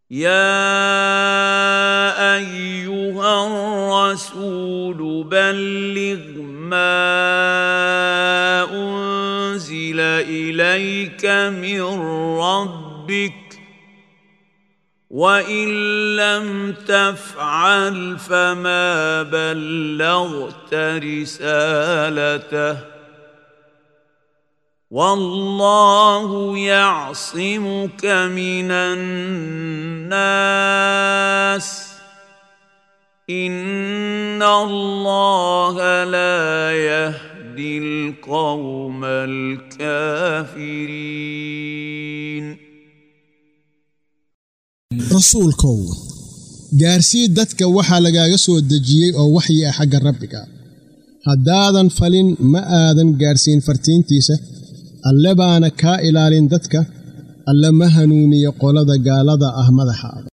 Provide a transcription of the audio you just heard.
يا ايها الرسول بلغ ما انزل اليك من ربك وان لم تفعل فما بلغت رسالته والله يعصمك من الناس ان الله لا يهدي القوم الكافرين rasuulkow gaarsii dadka waxaa lagaaga soo dejiyey oo waxyi ah xagga rabbiga haddaadan falin ma aadan gaarsiin fartiintiisa alle baana kaa ilaalin dadka alle ma hanuuniyo qolada gaalada ah madaxa